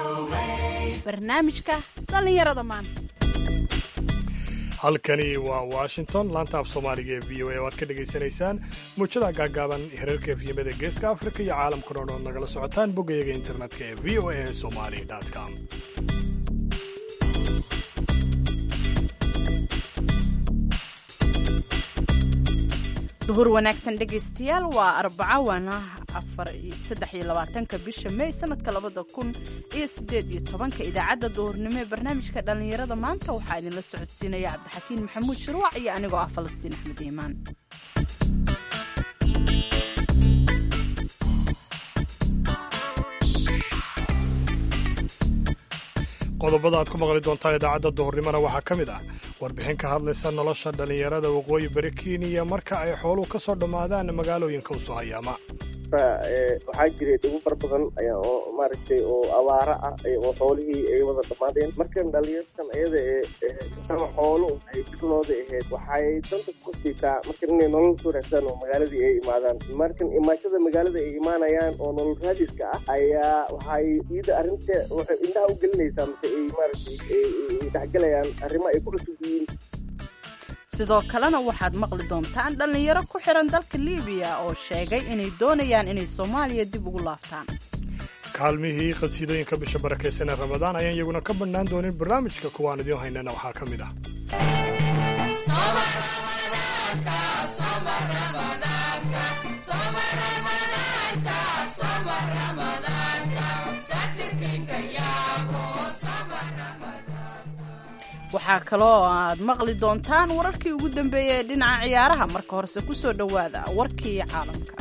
barnaamijka dhallinyarada maanta halkani waa washington laanta af soomaaliga ee v o a oo aad ka dhegaysanaysaan muujada gaagaaban herarka efyimada geeska afrika iyo caalamka dhan ood nagala socotaan boggayaga internetka ee v o a somali com duhur wanaagsan dhegaystayaal waa arbaco waana saddex iyo labaatanka bisha may sanadka labada kun iyo sideed iyo tobanka idaacadda duhurnimo ee barnaamijka dhallinyarada maanta waxaa idinla socodsiinaya cabdixakiin maxamuud shirwac iyo anigoo ah falastiin axmed iimaan qodobada aad ku maqli doontaan idaacadda duhurnimona waxaa ka mid ah warbixin ka hadlaysa nolosha dhallinyarada waqooyi bari kenya marka ay xooluhu ka soo dhammaadaan magaalooyinka usoo hayaama waxaa jiray dhibo fara badan oo maaragtay oo abaara ah oo xoolihii ay wada dhammaadeen markan dhalinyartan ayada ee xoolo ay fikradooda ahayd waxay danta ku siitaa markan inay nolol soo raadsadaan oo magaaladii ay imaadaan markan imaashada magaalada ay imaanayaan oo nolol raadiska ah ayaa waxay iyada arrinta waxay indhaha u gelinaysaa mase ay maaragtay ay dhexgelayaan arrimo ay ku cusub yihiin sidoo kalena waxaad maqli doontaan dhallinyaro ku xihan dalka libiya oo sheegay inay doonayaan inay soomaaliya dib ugu laabtaan kaalmihii qhasiidooyinka bisha barakaysan ee ramadaan ayaan iyaguna ka bannaan doonin barnaamijka kuwaan idiin haynana waxaa ka mid ah waxaa kaloo aad maqli doontaan wararkii ugu dambeeyey ee dhinaca ciyaaraha marka horese ku soo dhowaada warkii caalamka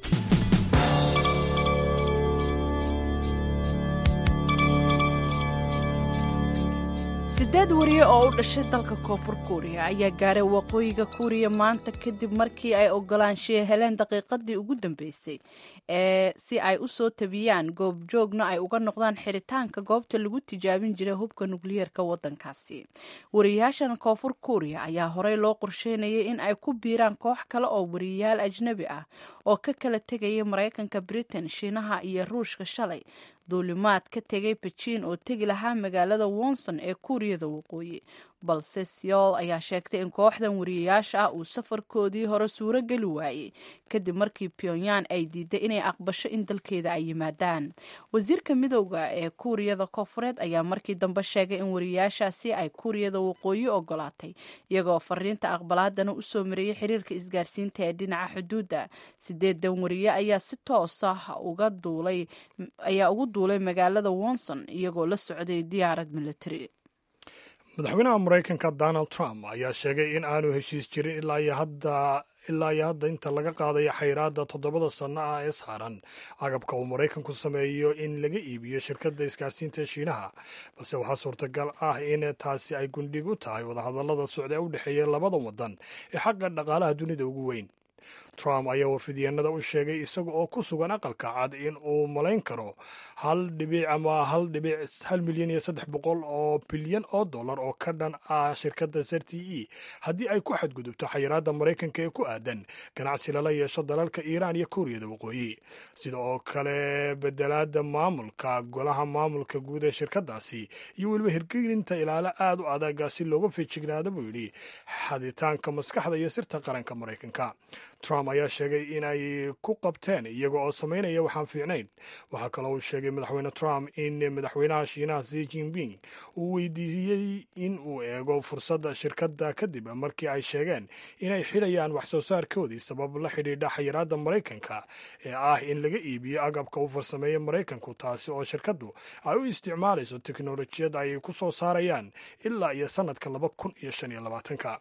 sideed wariye oo u dhashay dalka koonfur kuuriya ayaa gaaray waqooyiga kuuriya maanta kadib markii ay ogolaanshiya heleen daqiiqadii ugu dambeysay ee si ay u soo tabiyaan goobjoogna ay uga noqdaan xiritaanka goobta lagu tijaabin jiray hubka nukliyeerka waddankaasi wariyayaashan koonfur kuuriya ayaa horey loo qorsheynayay in ay ku biiraan koox kale oo wariyayaal ajnabi ah oo ka kala tegaya maraykanka britain shiinaha iyo ruushka shalay duulimaad ka tegay bejiin oo tegi lahaa magaalada wonson ee kuuriyada waqooyi balse seoul ayaa sheegtay in kooxdan wariyayaasha ah uu safarkoodii hore suuro geli waayey kadib markii pyongyang ay diiday inay aqbasho in dalkeeda ay yimaadaan wasiirka midowda ee kuuriyada koonfureed ayaa markii dambe sheegay in wariyayaashaasi ay kuuriyada waqooyi ogolaatay iyagoo fariinta aqbalaadana usoo mariyey xiriirka isgaarsiinta ee dhinaca xuduudda sideedan wariye ayaa si toos ah uga duulay ayaa ugu duulay magaalada wonson iyagoo la socday diyaarad military madaxweynaha maraykanka donald trump ayaa sheegay in aanu heshiis jirin ilaa iyo hadda ilaa iyo hadda inta laga qaadayo xayraadda toddobada sanno ah ee saaran agabka uu maraykanku sameeyo in laga iibiyo shirkadda isgaarsiinta shiinaha balse waxaa suurtagal ah in taasi ay gundhig u tahay wadahadallada socda ee u dhexeeya labada waddan ee xagga dhaqaalaha dunida ugu weyn trump ayaa warfidyaenada u sheegay isaga oo ku sugan aqalka cad in uu malayn karo hal dhibic ama hal dhibic hal milyan iyo saddex boqol oo bilyan oo dollar oo ka dhan ah shirkadda s r t e haddii ay ku xadgudubto xayiraadda maraykanka ee ku aadan ganacsi lala yeesho dalalka iiraan iyo kuuriyada waqooyi sida oo kale bedelaada maamulka golaha maamulka guud ee shirkaddaasi iyo weliba hirgelinta ilaalo aad u adaga si looga feejignaado buu yidhi xaditaanka maskaxda iyo sirta qaranka maraykanka trump ayaa sheegay in ay ku qabteen iyaga oo samaynaya waxaan fiicnayn waxaa kaloo uu sheegay madaxweyne trump in madaxweynaha shiinaha xi jinping uu weydiiyey in uu eego fursadda shirkadda kadib markii ay sheegeen inay xidhayaan wax soo saarkoodii sabab la xidhiidha xayiraadda maraykanka ee ah in laga iibiyo agabka u farsameeya maraykanku taasi oo shirkaddu ay u isticmaalayso teknolojiyad ay ku soo saarayaan ilaa iyo sannadka laba kun iyo shan iyo labaatanka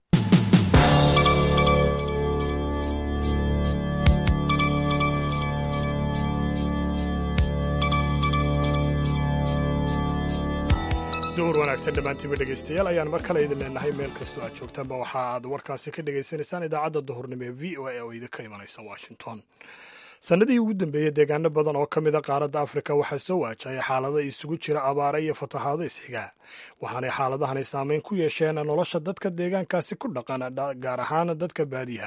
duhur wanaagsan dhammaantiinba dhegaystayaal ayaan mar kale idin leenahay meel kastoo aad joogtaanba waxa aad warkaasi ka dhagaysanaysaan idaacadda duhurnimo ee v o a oo idinka imanaysa washington sannadihii ugu dambeeyey deegaano badan oo ka mid a qaaradda afrika waxaa soo waajahaya xaalada isugu jira abaare iyo fatahaado isxiga waxaanay xaaladahani saameyn ku yeesheen nolosha dadka deegaankaasi ku dhaqan gaar ahaan dadka baadiyaha ah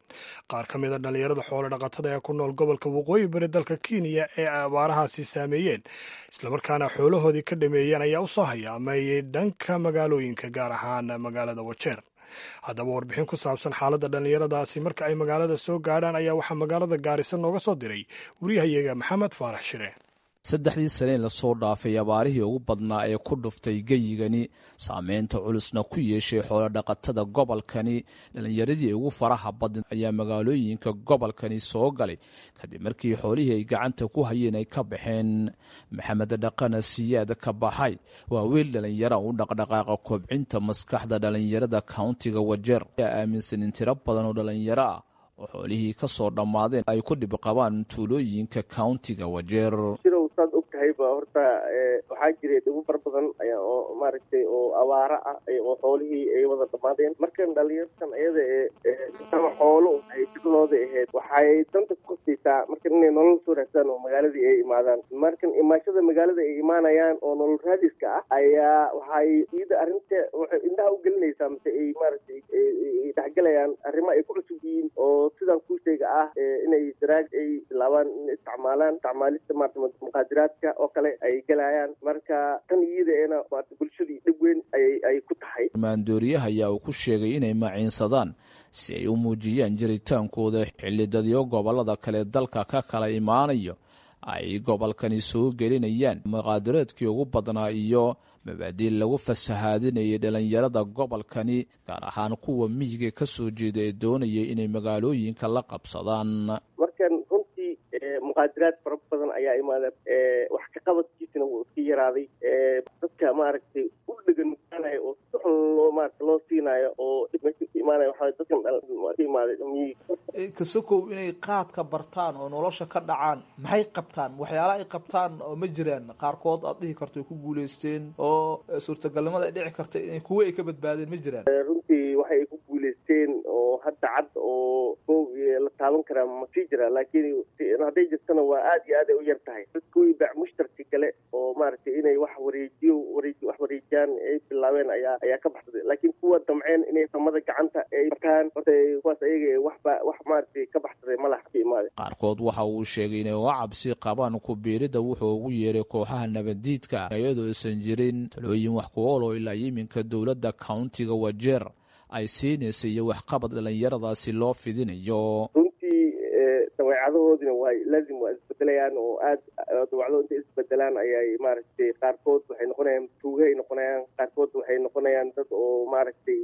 qaar ka mida dhallinyarada xoolo dhaqatada ee ku nool gobolka waqooyi bari dalka kenya ee abaarahaasi saameeyeen islamarkaana xoolahoodii ka dhameeyeen ayaa u soo hayaameeyey dhanka magaalooyinka gaar ahaan magaalada wajeer haddaba warbixin ku saabsan xaaladda dhallinyaradaasi marka ay magaalada soo gaadhaan ayaa waxaa magaalada gaarisa nooga soo diray waryahayaga maxamed faarax shire saddexdii saneen lasoo dhaafay abaarihii ugu badnaa ee ku dhuftay geyigani saameynta culusna ku yeeshay xoolodhaqatada gobolkani dhallinyaradii ugu faraha badan ayaa magaalooyinka gobolkani soo galay kadib markii xoolihii ay gacanta ku hayeen ay ka baxeen maxamed dhaqana siyaad ka baxay waa wiil dhallinyara u dhaqdhaqaaqa kobcinta maskaxda dhallinyarada kauntiga wajeer ayaa aaminsan in tiro badan oo dhallinyaro ah oo xoolihii ka soo dhammaadeen ay ku dhib qabaan tuulooyinka kauntiga wajeer sidow saad og tahayba horta waxaa jiray dhibo far badan ayaa oo maaragtay oo abaara ah oo xoolihii ay wada dhammaadeen markan dhalinyartan ayada ee ama xoolo ay shaqadooda ahayd waxay danta ku qasbaysaa markan inay nolol soo raadsadaan oo magaaladii ay imaadaan markan imaashada magaalada ay imaanayaan oo nolol raadiska ah ayaa waxay iyada arrinta waxay indhaha u gelinaysaa mise ay maaragtay dhexgelayaan arrimo ay ku cusub yihiin oo sidan kuu sheega ah inay daraag ay bilaabaan inay isticmaalaan isticmaalista maarata muqaadiraadka oo kale ay gelayaan marka tan iyadaena maarata bulshadii dhib weyn ayay ay ku tahay maandooriyaha ayaa uu ku sheegay inay maciinsadaan si ay u muujiyaan jiritaankooda xillidadyo gobollada kale dalka ka kala imaanayo ay gobolkani soo gelinayaan muqaadiraadkii ugu badnaa iyo mabaadiil lagu fasahaadinayay dhallinyarada gobolkani gaar ahaan kuwa miyiga ka soo jeeda ee doonayay inay magaalooyinka la qabsadaan markan runtii muqaadiraad fara badan ayaa imaada wax ka qabadkiisana wuu iska yaraaday dadka maaragtay u dhegan nugaanaya oo si xun loo maarata loo siinaayo oo meesha ka imaanaya waxaa dadkan ka imaaday miyiga kasokow inay qaadka bartaan oo nolosha ka dhacaan maxay qabtaan waxyaalaha ay qabtaan oo ma jiraan qaarkood aad dhihi karto ay ku guuleysteen oo suurtagalnimada ay dhici karta in kuwo ay ka badbaadeen ma jiraan runtii waxay ku guuleysteen oo hadda cad oo kow la taaban karaa ma sii jira laakiin hadday jirtana waa aad iyo aad ay u yar tahay dadkuwii bac mushtarki kale oo maaragtay inay wax wareejiyo wareej wax wareejiyaan ay bilaabeen ayaa ayaa ka baxsaday laakiin kuwa damceen inay samada gacanta ay bartaan horta kuwaas ayaga waxba wax maaragtay ka baxsaday malax ka imaade qaarkood waxa uu sheegay inay uga cabsi qabaan ku biirida wuxuu ugu yeeray kooxaha nabaddiidka iyadoo aysan jirin talooyin wax ku ool oo ilaa yiminka dowladda kauntiga wajeer ay siinaysa iyo waxqabad dhallinyaradaasi loo fidinayo runtii dabeecadahoodina waa laazim waa isbedelayaan oo aad dawacdo intay isbedelaan ayay maaragtay qaarkood waxay noqonayaan tuuge ay noqonayaan qaarkood waxay noqonayaan dad oo maaragtay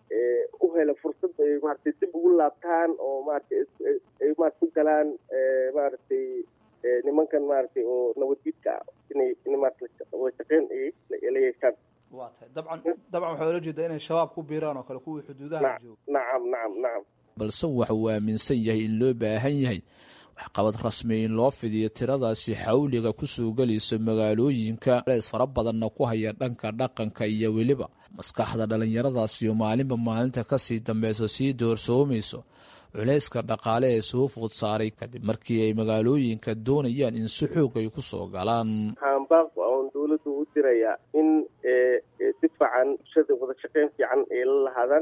u hela fursad ay maaragtay dib ugu laabtaan oo maaragtay ay maarata ku galaan maaragtay nimankan maaragtay oo nabaddiidka ah inay in maarata wada shaqeyn ay la yeeshaan waa tahay dabcan dabcan waxaa ola jeedaa inay shabaab ku biiraan oo kale kuwii xuduudaha jooga nacam nacam nacam balse waxa uu aaminsan yahay in loo baahan yahay waxqabad rasmi in loo fidiyo tiradaasi xawliga ku soo gelayso magaalooyinka lees fara badanna ku haya dhanka dhaqanka iyo weliba maskaxda dhallinyaradaasi oo maalinba maalinta kasii dambeyso sii doorsoomayso culayska dhaqaale ee soo food saaray kadib markii ay magaalooyinka doonayaan in si xoog ay ku soo galaan haambaaq oon dowladdu u dirayaa in si fiican bulshada wada shaqeyn fiican ay la lahaadaan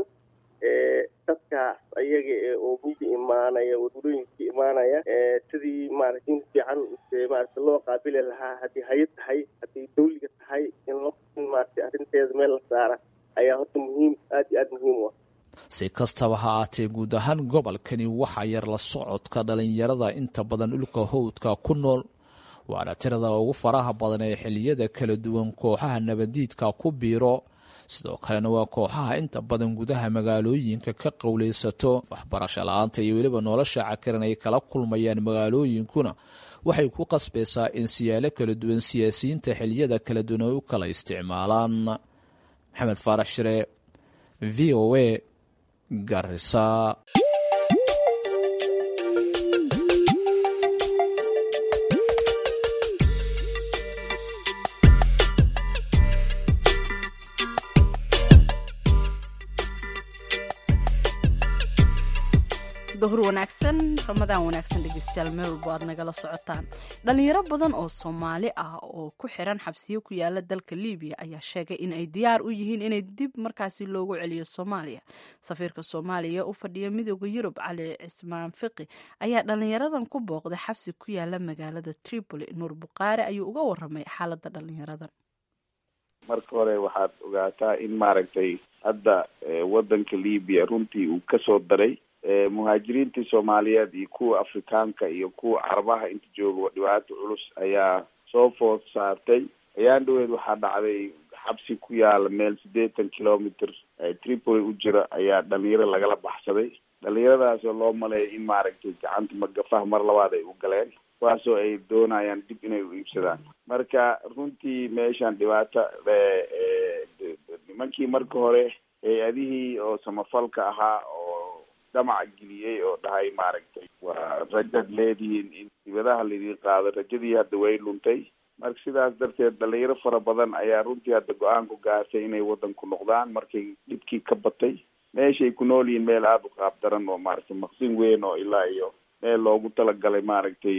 dadkaas ayaga oo miyi imaanaya wadulooyinka imaanaya sidii maarata in fiican maarata loo qaabili lahaa haddii hayad tahay haddii dawliga tahay in lo maarata arrinteeda meel la saara ayaa horta muhiim aad iyo aad muhiim u ah si kastaba ha aatee guud ahaan gobolkani waxaa yar la socodka dhallinyarada inta badan dhulka howdka ku nool waana tirada ugu faraha badan ee xiliyada kala duwan kooxaha nabadiidka ku biiro sidoo kalena waa kooxaha inta badan gudaha magaalooyinka ka qowleysato waxbarasho la-aanta iyo weliba nolosha cakiran ay kala kulmayaan magaalooyinkuna waxay ku qasbaysaa in siyaalo kala duwan siyaasiyiinta xiliyada kala duwan ay u kala isticmaalaan maxamed faarax shire v o a garisa duhur wanaagsan ramadaan wanaagsan dhegeystayaal meel walbo aad nagala socotaan dhalinyaro badan oo soomaali ah oo ku xiran xabsiyo ku yaala dalka libiya ayaa sheegay in ay diyaar u yihiin inay dib markaasi loogu celiyo soomaaliya safiirka soomaaliya u fadhiya midooda yurub cali cismaan fiqi ayaa dhalinyaradan ku booqday xabsi ku yaala magaalada tripoli nuur buqaare ayuu uga waramay xaalada dhalinyaradan marka hore waxaad ogaataa in maaragtay hadda wadanka libiya runtii uu kasoo daray muhaajiriintii soomaaliyeed iyo kuwa afrikaanka iyo kuwa carabaha inta jooga dhibaato culus ayaa soo food saartay ayaan dhaweed waxaa dhacday xabsi ku yaala meel siddeetan kilometer tripoli u jira ayaa dhalinyaro lagala baxsaday dhalinyaradaas oo loo maleeya in maaragtay gacanta magafaha mar labaad ay u galeen kuwaasoo ay doonayaan dib inay u iibsadaan marka runtii meeshan dhibaata nimankii marka hore hay-adihii oo samafalka ahaa oo dhamac geliyey oo dhahay maaragtay waa rajaad leedihiin in dibadaha laidin qaado rajadii hadda way luntay marka sidaas darteed dhalinyaro fara badan ayaa runtii hadda go-aan ku gaartay inay wadanku noqdaan markay dhibkii ka batay meeshay ku nool yihiin meel aada u qaab daran oo maaragtay maqsin weyn oo ilaa iyo meel loogu talagalay maaragtay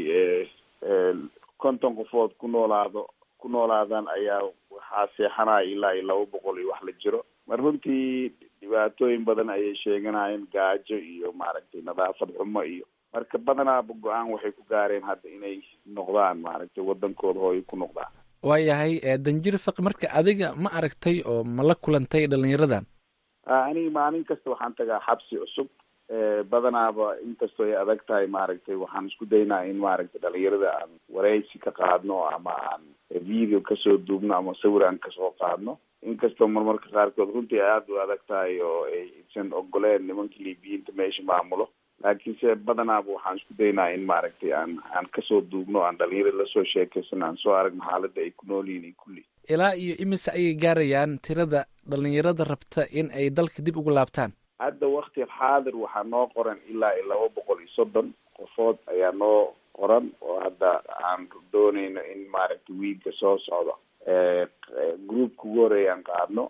konton qofood ku noolaado ku noolaadaan ayaa waxaa seexanaya ilaa iyo laba boqol iyo wax la jiro mar runtii dhibaatooyin badan ayay sheeganayeen gaajo iyo maaragtay nadaafad xumo iyo marka badanaaba go-aan waxay ku gaareen hadda inay noqdaan maaragtay wadankooda hooyo ku noqdaan waayahay danjir faqi marka adiga ma aragtay oo ma la kulantay dhalinyaradan aniga maalin kasta waxaan tagaa xabsi cusub badanaaba inkastoo ay adag tahay maaragtay waxaan isku daynaa in maaragtay dhalinyarada aan wareysi ka qaadno ama aan video kasoo duubno ama sawir aan kasoo qaadno inkastoo marmarka qaarkood runtii ay aada u adag tahay oo aysan ogoleen nimanka libiyiinta meesha maamulo laakiinse badanaaba waxaan isku daynaa in maaragtay aan aan kasoo duubno aan dhalinyarada lasoo sheekaysano aan soo aragno xaaladda ay ku nool yihiin kulli ilaa iyo imise ayay gaarayaan tirada dhalinyarada rabta in ay dalka dib ugu laabtaan hadda wakti xaadir waxaa noo qoran ilaa iyo laba boqol iyo soddon qofood ayaa noo qoran oo hadda aan dooneyno in maaragtay wiigga soo socdo groupka ugu horeeyaan qaadno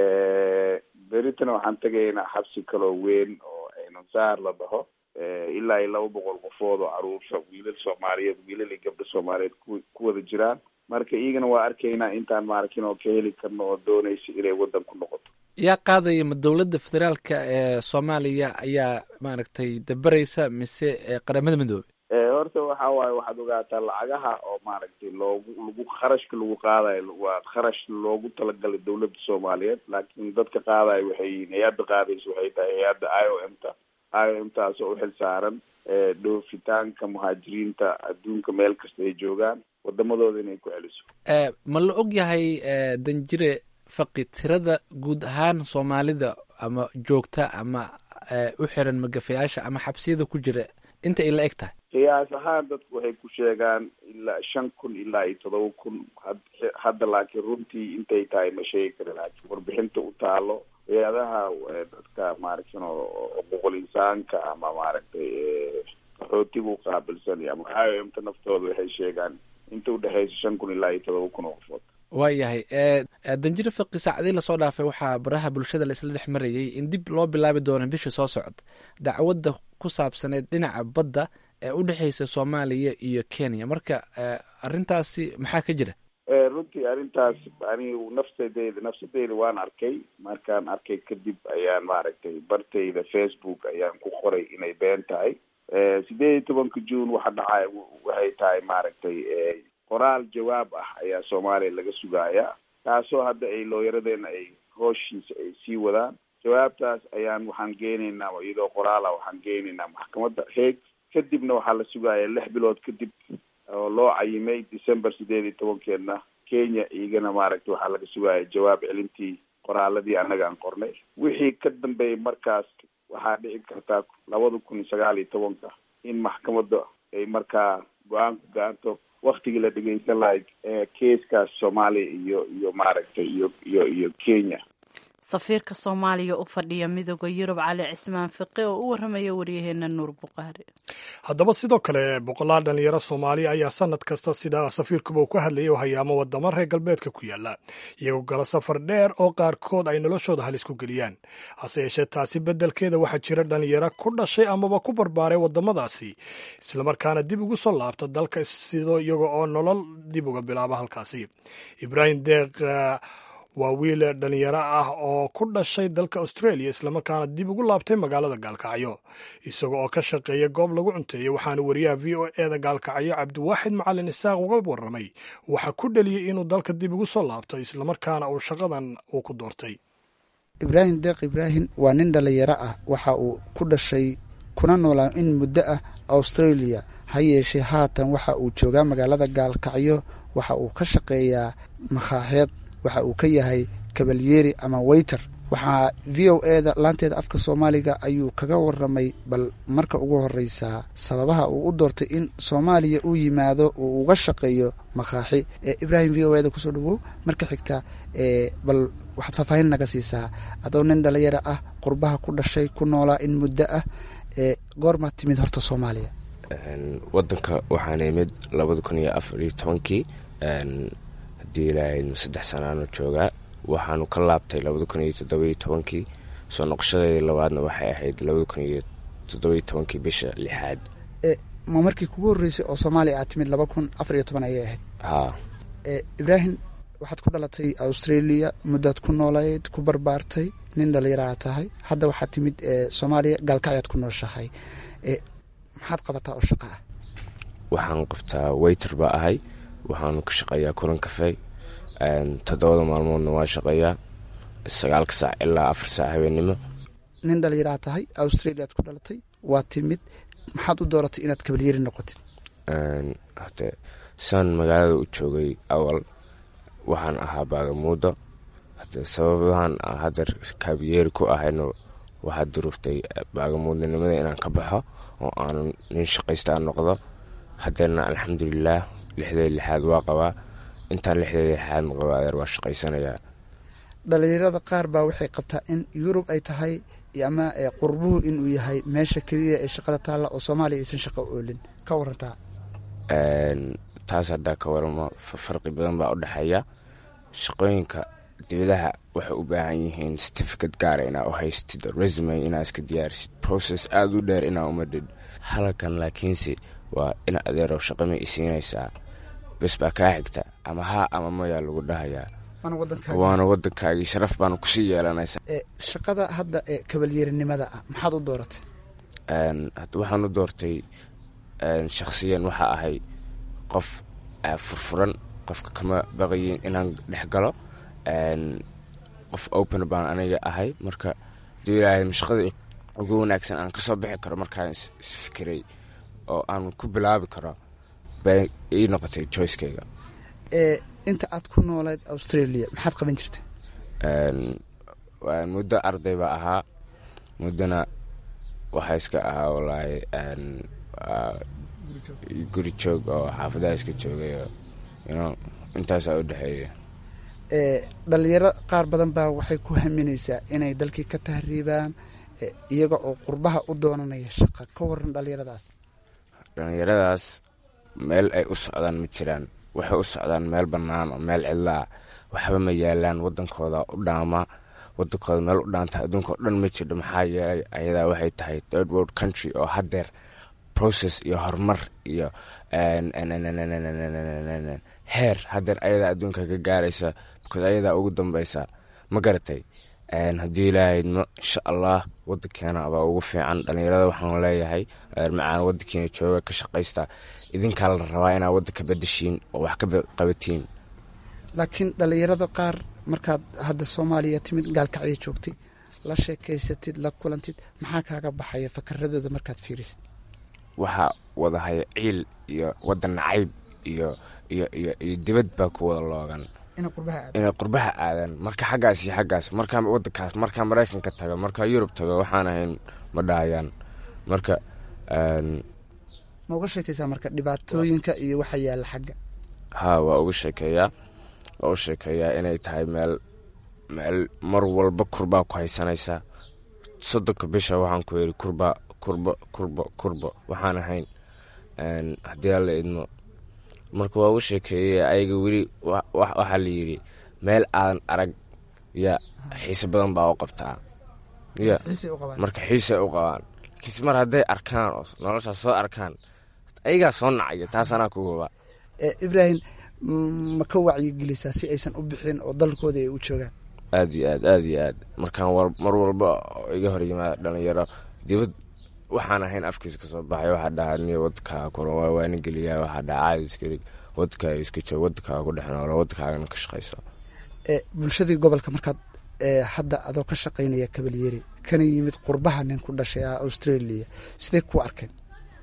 beritana waxaan tegaynaa xabsi kaloo weyn oo aynansaar la dhaho ilaa iyo laba boqol qofood oo caruurta wiilal soomaaliyeed wiilal iyo gabdho soomaaliyeed ku ku wada jiraan marka iyagana waa arkaynaa intaan maaragtin oo ka heli karno oo doonaysa inay waddan ku noqoto yaa qaadaya ma dowladda federaalka ee soomaaliya ayaa maaragtay dabaraysa mise qaramada midoobe horta waxa waaye waxaad ogaataa lacagaha oo maaragtay loogu lagu kharashka lagu qaadayo waa kharash loogu talagalay dowladda soomaaliyeed laakiin dadka qaadayo waxay yihiin hay-adda qaadaysa waxay tahay hay-adda i o m ta i o m taas oo uxil saaran dhoofitaanka muhaajiriinta adduunka meel kasta ay joogaan wadamadooda inay ku celiso ma la og yahay danjire faqi tirada guud ahaan soomaalida ama joogta ama u xiran magafayaasha ama xabsiyada ku jira inta ay la eg tahay qiyaas ahaan dadku waxay ku sheegaan ilaa shan kun ilaa iyo todoba kun hadda laakiin runtii intay tahay ma sheegi kari laakiin warbixinta u taalo hay-adaha dadka maaragtan oo xuquuqul insaanka ama maaragtay qaxootiga u qaabilsan ama i o m ta naftooda waxay sheegaan inta udhexeysa shan kun ilaa iyo todoba kun oo qofood waayahay danjire faqi saacadii lasoo dhaafay waxaa baraha bulshada la isla dhex marayay in dib loo bilaabi doono bisha soo socda dacwadda ku saabsaneyd dhinaca badda ee u dhexeysa soomaaliya iyo kenya marka arrintaasi maxaa ka jira runtii arrintaas anigu nafsadeyda nafsadeyda waan arkay markaan arkay kadib ayaan maaragtay bartayda facebook ayaan ku qoray inay been tahay sideed iyo tobanka june waxa dhacay waxay tahay maaragtay qoraal jawaab ah ayaa soomaaliya laga sugayaa taasoo hadda ay looyaradeena ay hooshiisa ay sii wadaan jawaabtaas ayaan waxaan geenaynaa iyadoo qoraala waxaan geenaynaa maxkamadda heeg kadibna waxaa la sugayaa lix bilood kadib oo loo cayimay december sideed iyo tobankeedna kenya iyagana maaragtay waxaa laga sugaya jawaab celintii qoraaladii annaga aan qornay wixii ka dambeeyay markaas waxaa dhici kartaa labada kun iyo sagaal iyo tobanka in maxkamadda ay markaa go-aan ku gaarto waktigii la dhegeysan lahay keeskaas soomaaliya iyo iyo maaragtay iyo iyo iyo kenya safiirka soomaaliya u fadhiya midooda yurub cali cismaan fiqe oo u waramaya waryaheena nuur buqaari haddaba sidoo kale boqolaal dhalinyaro soomaaliya ayaa sanad kasta sida safiirkuba uu ka hadlayay oo hayaamo wadamo reer galbeedka ku yaala iyagoo gala safar dheer oo qaarkood ay noloshooda halis ku geliyaan hase yeeshee taasi beddelkeeda waxaa jira dhalinyaro ku dhashay amaba ku barbaaray wadamadaasi islamarkaana dib ugu soo laabta dalka sidoo iyaga oo nolol dib uga bilaaba halkaasi ibraahim deeq waa wiil dhalinyaro ah oo ku dhashay dalka australia islamarkaana dib ugu laabtay magaalada gaalkacyo isaga oo ka shaqeeya goob lagu cunteeyey waxaana wariyaha v o eda gaalkacyo cabdiwaaxid macalin isaaq uga warramay waxaa ku dheliyey inuu dalka dib ugu soo laabto islamarkaana uu shaqadan uu ku doortay ibraahim deeq ibraahim waa nin dhalinyaro ah waxa uu ku dhashay kuna noolaa in muddo ah australia ha yeeshee haatan waxa uu joogaa magaalada gaalkacyo waxa uu ka shaqeeyaa makhaaxeed waxa uu ka yahay kabalyeeri ama weyter waxaa v o eda laanteeda afka soomaaliga ayuu kaga waramay bal marka ugu horeysaa sababaha uu u doortay in soomaaliya uu yimaado uu uga shaqeeyo makhaaxi ibraahim v o eda kusoo dhawow marka xigta bal waxaad faahfaahin naga siisaa adoo nin dhalinyaro ah qurbaha ku dhashay ku noolaa in muddo ah goormaad timid horta soomaaliya wadanka waxaana imid labada kun iyo afar iyo tobankii haddii ilaahay saddex sanaano joogaa waxaanu ka laabtay labada kun iyo toddobiyo tobankii soo noqoshadeedii labaadna waxay ahayd labada kun iyo toddobiyo tobankii bisha lixaad ma markii kugu horreysay oo soomaaliya aad timid laba kun afar iyo toban ayay ahayd haa ibraahim waxaad ku dhalatay australia muddaad ku noolayd ku barbaartay nin dhallinyaraha tahay hadda waxaad timid soomaaliya gaalkacyaad ku nooshahay maxaad qabataa oo shaqa ah waxaan qabtaa weyter baa ahay waxaanu ka shaqeeyaa kulan kafey toddobada maalmoodna waa shaqeeyaa sagaalka saac ilaa afar saac habeennimo nin dhallinyaraha tahay australiaad ku dhalatay waa timid maxaad u dooratay inaad kabalyeri noqotid hate saan magaalada u joogay awal waxaan ahaa baagamuudo hate sababahan hadeer kaabyeeri ku ahayno waxaa duruuftay baagamuudnimada inaan ka baxo oo aanu nin shaqaystaa noqdo hadeerna alxamdulilaah lixdeed lixaad waa qabaa intaan lixdeed lixaadna qaba adeer waa shaqaysanayaa dhalinyarada qaar baa waxay qabtaa in yurub ay tahay ama qurbuhu inuu yahay meesha keliya ee shaqada taalla oo soomaaliya aysan shaqo oolin ka warantaa taas haddaa ka waramo farqi badan baa u dhexeeya shaqooyinka dibadaha waxay u baahan yihiin certificate gaara inaa u haystid resume inaa iska diyaarisid process aada u dheer inaa umadhid halkan laakiinse waa in adeerow shaqama isiinaysaa bes baa kaa xigta ama haa ama mayaa lagu dhahayaa waana wadankaagii sharaf baana kusii yeelanaysa shaqada hadda ee kabalyeerinimada ah maxaad u dooratay waxaan u doortay shakhsiyan waxaa ahay qof furfuran qofka kama baqayin inaan dhex galo qof open baan aniga ahay marka haduu ilaahay shaqada ugu wanaagsan aan kasoo bixi karo markaan isfikiray oo aan ku bilaabi karo bay ii noqotay joycekeyga inta aad ku noolayd australia maxaad qaban jirtay muddo arday baa ahaa muddona waxaa iska ahaa walaahi guri joog oo xaafadaha iska joogayo intaasaa u dhexeeya dhalinyaro qaar badan baa waxay ku haminaysaa inay dalkii ka tahriibaan iyaga oo qurbaha u doonanaya shaqa ka waran dhalinyaradaas dhalinyaradaas meel ay u socdaan ma jiraan waxay u socdaan meel bannaan oo meel cidlaa waxba ma yaalaan wadankooda u dhaama wadankooda meel u dhaanta adduunka o dhan ma jirho maxaa yeelay ayadaa waxay tahay third world country oo haddeer process iyo horumar iyo heer haddeer ayadaa adduunka ka gaaraysa because ayadaa ugu dambeysa ma garatay haddii ilaahayno insha allah wadankeena baa ugu fiican dhalinyarada waxaan leeyahay macaan wadankeena jooga ka shaqaysta idinkaa la rabaa inaa wadanka bedeshiin oo wax ka qabatiin laakiin dhalinyarada qaar markaad hadda soomaaliya timid gaalkacyo joogtay la sheekaysatid la kulantid maxaa kaaga baxaya fakaradooda markaad fiirisid waxaa wadahaya ciil iyo wadan nacayb iyo iyo iyo iyo dibad baa ku wada loogan inay qurbaha aadaan marka xaggaas iyo xaggaas markaa wadankaas markaa maraykanka tago markaa yurub tago waxaan ahayn ma dhahayaan marka ma uga sheekaysaa marka dhibaatooyinka iyo waxa yaalla xagga haa waa uga sheekeeyaa waa u sheekeeyaa inay tahay meel meel mar walba kurbaa ku haysanaysaa soddonka bisha waxaan ku yidhi kurba kurba kurba kurba waxaan ahayn haddii alla idmo marka waa u sheekeeyey ayaga weli waxaa la yidhi meel aadan arag ya xiise badan baa u qabtaa ya marka xiise u qabaan laakiinse mar hadday arkaan oo noloshaas soo arkaan ayagaa soo nacaya taas anaa ku goba ibraahim ma ka wacyigelisaa si aysan u bixin oo dalkooda ay u joogaan aad iyo aad aad iyo aad markaan mar walba iga hor yimaada dhalinyaro dibad waxaan ahayn afkiisa kasoo baxay waxaa dhahaa niyo wadkaa kuran waa waani geliyaa waxaa dhaha caadi iskarig wadkaa iska joog wadkaaga ku dhex noolo wadkaagana ka shaqayso bulshadii gobolka markaad hadda adoo ka shaqaynaya kabalyeri kana yimid qurbaha nin ku dhashay ah australia sidee ku arkeen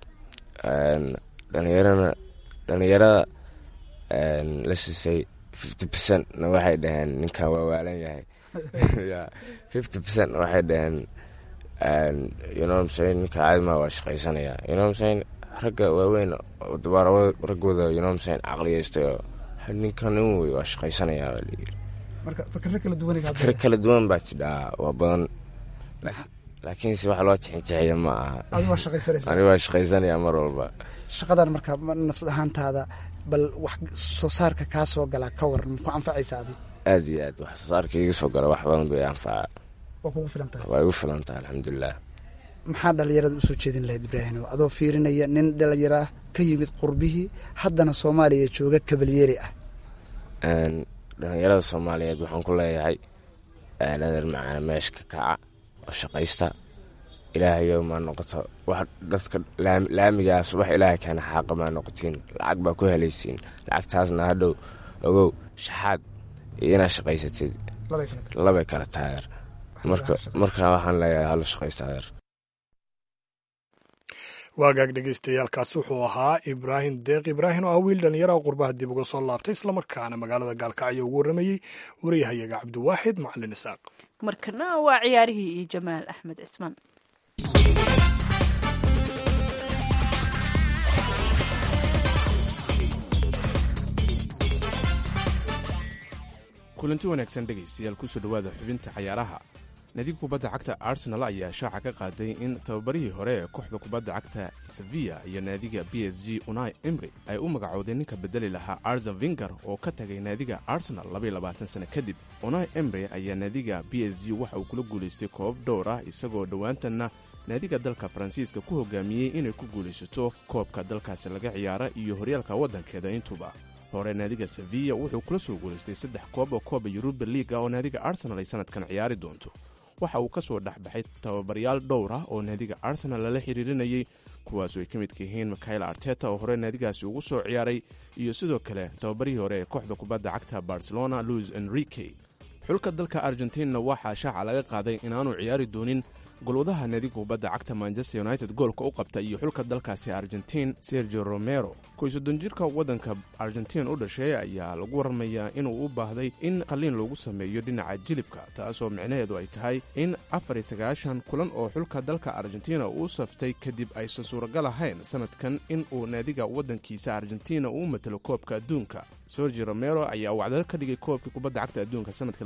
dhalinyarana dhalinyarada la siisay fifty percent na waxay dhaheen ninkan waa waalan yahay ya fifty percent waxay dhaheen ynomsa ninka caadima waa shaqaysanaya ynomsa ragga waaweyn raggooda ynomsa caqliyeystay oo ninkan nin wey waa shaqaysanaya baa layiri marka fikro kala duwan fikro kala duwan baa jidhaa waa badan laakiinse wax loo jixinjixiya ma aha adi waa shaqaysanaysa ani waa shaqaysanaya mar walba shaqadan marka nafsad ahaantaada bal wax soo saarka kaa soo galaa ka waran maku anfacaysa adi aad iyo aad wax soo saarka iga soo gala wax badan bay anfaca waa kugu filan tahay waa igu filan tahay alxamdulilah maxaa dhalinyarada usoo jeedin lahayd ibraahim adoo fiirinaya nin dhalinyaro ah ka yimid qurbihii haddana soomaaliya jooga kabalyeeri ah dhalinyarada soomaaliyeed waxaan ku leeyahay aaladan macana meesha ka kaca oo shaqaysta ilaahayo maa noqoto wax dadka laamigaa subax ilaahay keena xaaqa maa noqotiin lacag baa ku helaysiin lacagtaasna hadhow ogow shaxaad iyo inaad shaqaysatid labay kala taageer marka waxaan leeyahay hala shaqaysta adeer waagaag dhegeystayaaalkaasi wuxuu ahaa ibraahim deeq ibraahim oo ah wiil dhallinyaraha qurbaha dib uga soo laabtay islamarkaana magaalada gaalkacyo ugu warramayey wariyahayaga cabdiwaaxid macalin isaaq markana waa ciyaarihii iyo jamaal axmed cismaan kulanti wanaagsan dhegaystayaal kusoo dhowaada xubinta cayaaraha nadiga kubadda cagta arsenal ayaa shaaca ka qaaday in tababarihii hore ee kooxda kubadda cagta sevilla iyo naadiga b s g unai emry ay u magacoodeen ninka bedeli lahaa arzen vinger oo ka tagay naadiga arsenal sano kadib unai emry ayaa naadiga b s g waxa uu kula guulaystay koob dhowr ah isagoo dhowaantanna naadiga dalka faransiiska ku hogaamiyey inay ku guulaysato koobka dalkaasi laga ciyaara iyo horyaalka waddankeeda intuba hore naadiga sevilla wuxuu kula soo guulaystay saddex koob oo kooba yuruba liiga oo naadiga arsenal ay sanadkan ciyaari doonto waxa uu ka soo dhexbaxay tababaryaal dhowr ah oo naadiga arsenal lala xiriirinayay kuwaasoo ay ka midka yihiin mikhael arteta oo hore naadigaasi ugu soo ciyaaray iyo sidoo kale tababarihii hore ee kooxda kubadda cagta barcelona luis enrique xulka dalka argentinna waxaa shaaca laga qaaday inaanu ciyaari doonin golwadaha naadiga kubadda cagta manchester united goolka u qabta iyo xulka dalkaasi argentiin sergio romero koy soddon jirka waddanka argentiin u dhashay ayaa lagu waramayaa inuu u baahday in qalliin loogu sameeyo dhinaca jilibka taasoo micnaheedu ay tahay in afar iyo sagaashan kulan oo xulka dalka argentina uu saftay kadib aysan suuragal ahayn sanadkan in uu naadiga waddankiisa argentina uu matalo koobka adduunka sergio romero ayaa wacdalo ka dhigay koobkii kubadda cagta adduunka sanadka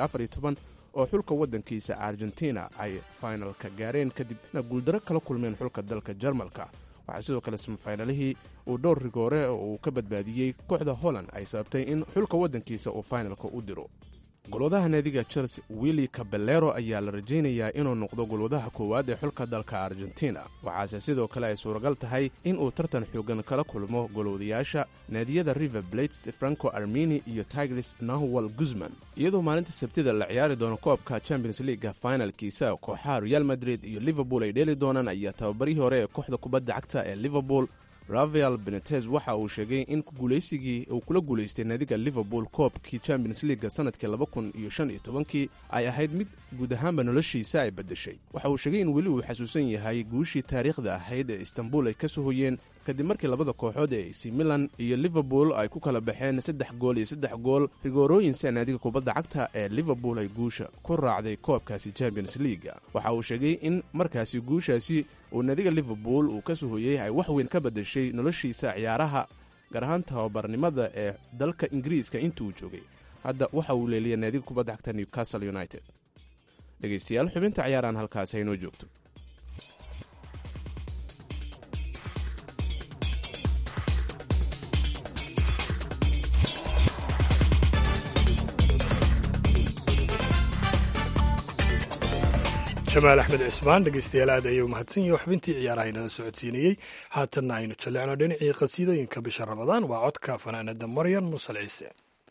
oo xulka waddankiisa argentina ay finalka gaareen kadibna guuldaro kala kulmeen xulka dalka jarmalka waxaa sidoo kale samafinalihii uu dhowr rigoore oo uu ka badbaadiyey kooxda holland ay sababtay in xulka waddankiisa uu finalka u diro golwadaha naadiga chelsea willi caballero ayaa la rajaynayaa inuu noqdo golwadaha koowaad ee xulka dalka argentina waxaase sidoo kale ay suuragal tahay in uu tartan xoogan kala kulmo golwadayaasha naadiyada river blates franco armeni iyo tigris nahwal guzman iyadoo maalinta sabtida la ciyaari doono koobka champions leaga finalkiisa kooxaha real madrid iyo liverpool ay dheeli doonaan ayaa tababarihii hore ee kooxda kubadda cagta ee liverpool rafael benetez waxa uu sheegay in guulaysigii uu kula guulaystay naadiga liverpool koobkii champions leaga sanadkii laba kun iyo shan iyo tobankii ay ahayd mid guud ahaanba noloshiisa ay beddeshay waxa uu sheegay in weli uu xasuusan yahay guushii taariikhda ahayd ee istanbul ay ka soo hoyeen kadib markii labada kooxood ee ac milan iyo liverpool ay ku kala baxeen saddex gool iyo saddex gool rigoorooyinsa naadiga kubadda cagta ee liverpool ay guusha ku raacday koobkaasi champions leaga waxa uu sheegay in markaasi guushaasi uu naadiga liverpool uu ka soo hoyey ay wax weyn ka beddeshay noloshiisa ciyaaraha gaar ahaan tababarnimada ee dalka ingiriiska intuu joogay hadda waxa uu leeliya naadiga kubadda cagta newcastle united dhegaystayaal xubinta ciyaaraan halkaasi haynoo joogto jamaal axmed cismaan dhegeystayaal aad ayuu mahadsan yahi xubintii ciyaaraha inala socodsiinayey haatanna aynu jallecno dhinacii qasiidooyinka bisha ramadaan waa codka fanaanada maryan musal ciise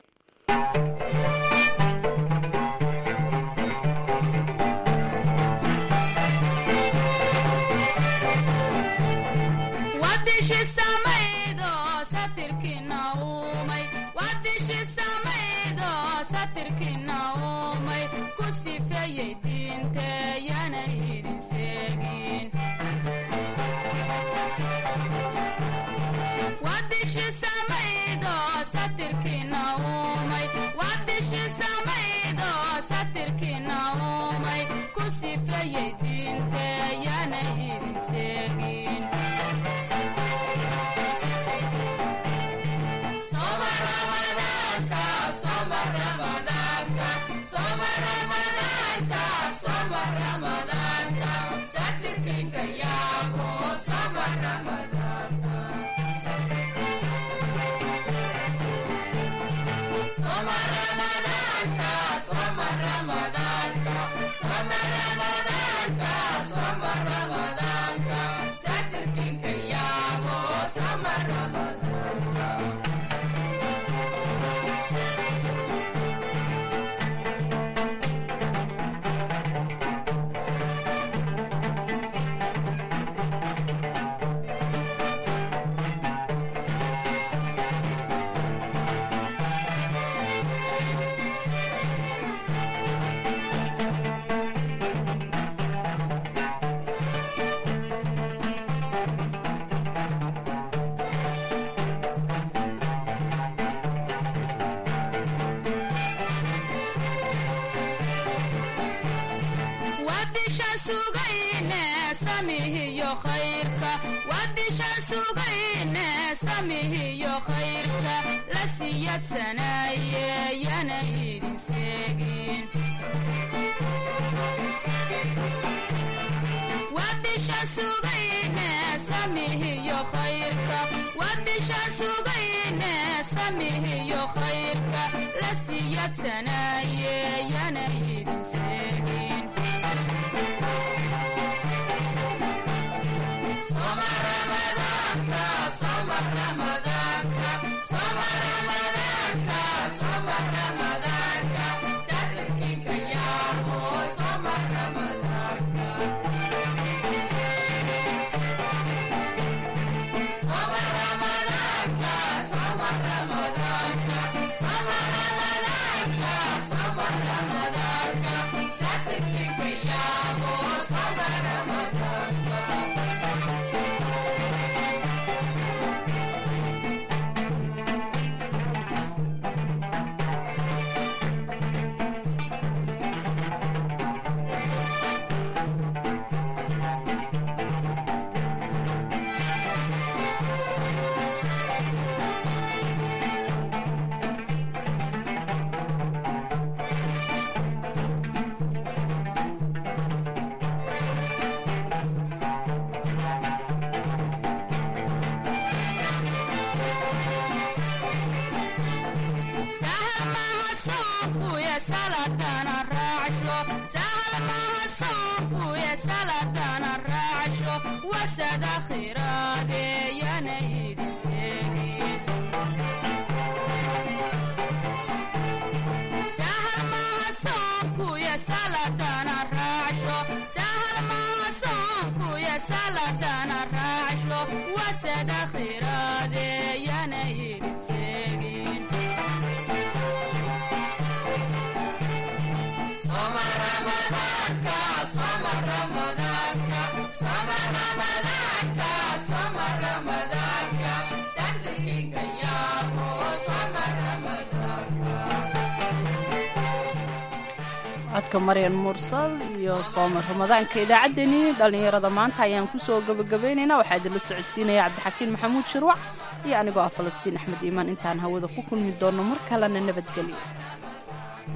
codka maryan mursal iyo soomar ramadaanka idaacaddeenii dhallinyarada maanta ayaan kusoo gabagabaynaynaa waxaa idinla socodsiinaya cabdixakiin maxamuud shirwac iyo anigoo ah falastiin axmed iimaan intaan hawada ku kulmi doonno mar kalena nabadgelyo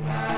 Thank